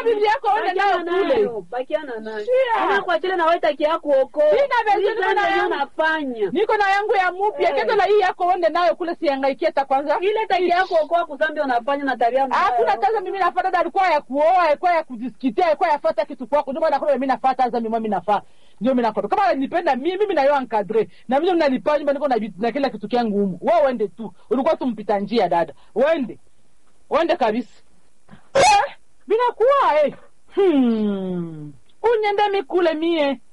bibi yako uende nayo kule bakiana nayo Shia. Ana kwa chile na waita kia kuoko Sina bezeni na yangu. unafanya niko na yangu ya mupya Eh. keza la hii yako uende nayo kule siangaikie ta kwanza ile taki yako kwa kuzambi unafanya na tabia mbaya. hakuna kaza mimi nafata dada alikuwa ya kuoa alikuwa ya kujisikitia alikuwa yafata kitu kwako ndio maana kuna mimi nafata aza mimi mimi nafaa ndio mimi nakoto kama ananipenda mimi mimi nayo encadre na mimi mnalipa nyumba niko na vitu- na kila kitu kyangu humu wewe uende tu ulikuwa tu mpita njia dada uende uende kabisa eh, binakuwa eh hmm. unyende mikule mie